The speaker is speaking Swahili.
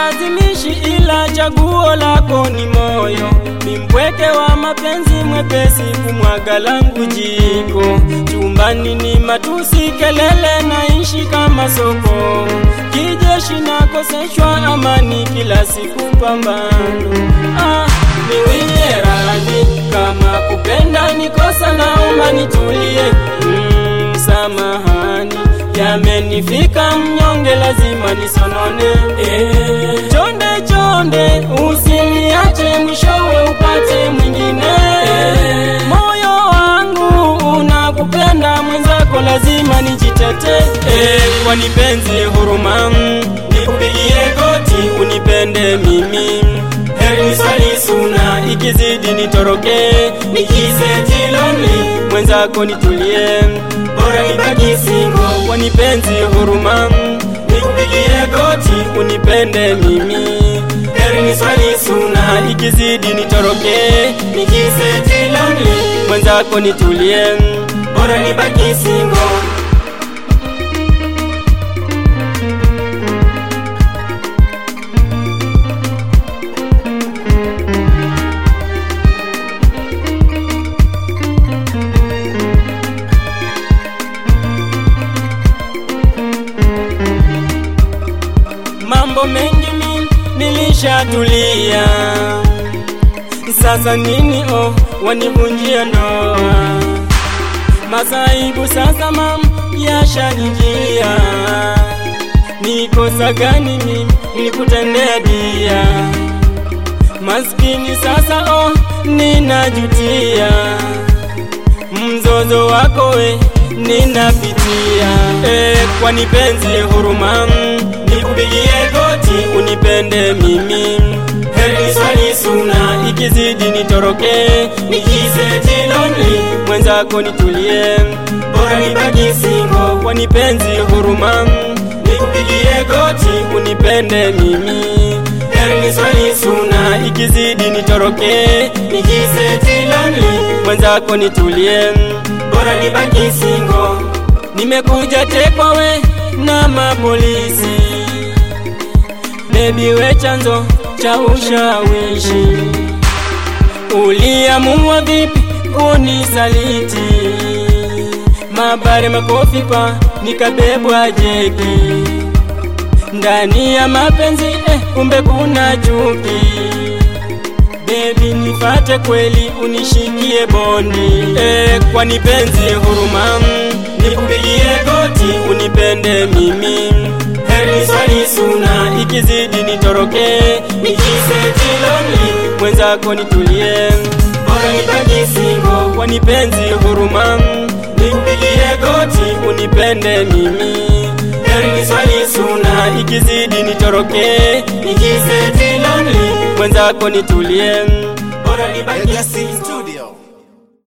sikulazimishi, ila chaguo lako ni moyo. Ni mpweke wa mapenzi, mwepesi kumwaga langu jiko. Chumbani ni matusi, kelele, naishi kama soko. Kijeshi nakoseshwa amani, kila siku pambano. Ah, niwie radhi kama kupenda ni kosa, naomba nitulie. Mm, samahani yamenifika mnyonge, lazima nisonone. Eh, chonde chonde, usiniache mwishowe upate mwingine. Moyo wangu unakupenda, mwenzako lazima nijitete. Eh, kwani penzi huruma, nikupigie goti unipende mimi heri niswali suna, ikizidi nitoroke, nikiseti lonely, mwenzako nitulie, bora nibaki single, kwani penzi huruma, nikupigie goti unipende mimi, heri niswali suna, ikizidi nitoroke, nikiseti lonely, mwenzako nitulie, bora nibaki single. mambo mengi mi nilishatulia, sasa nini oh, wanivunjia ndoa, masaibu sasa mam yashanijia, ni kosa gani mimi nilikutendea dia, maskini sasa oh, ninajutia mzozo wako we ninapitia, e, kwani penzi huruma nikupigie goti unipende mimi, heri niswali suna, ikizidi nitoroke, nikiseti lonely, mwenzako nitulie, bora nibaki single, kwani penzi huruma, nikupigie goti unipende mimi, heri niswali suna, ikizidi nitoroke, nikiseti lonely, mwenzako nitulie, bora nibaki single, nimekuja tekwa we na mapolisi Baby we chanzo cha ushawishi, uliamua vipi kunisaliti? Mabare makofi pa nikabebwa jeki ndani ya mapenzi eh, kumbe kuna chuki. Baby nifate kweli unishikie bondi eh, kwani penzi huruma nikupigie goti unipende mimi heri swali suna, ikizidi nitoroke, nikiseti lonely, mwenzako nitulie, bora nibaki single, kwani penzi huruma, nikupigie goti unipende mimi, heri swali suna, ikizidi nitoroke, nikiseti lonely, mwenzako nitulie, bora nibaki single.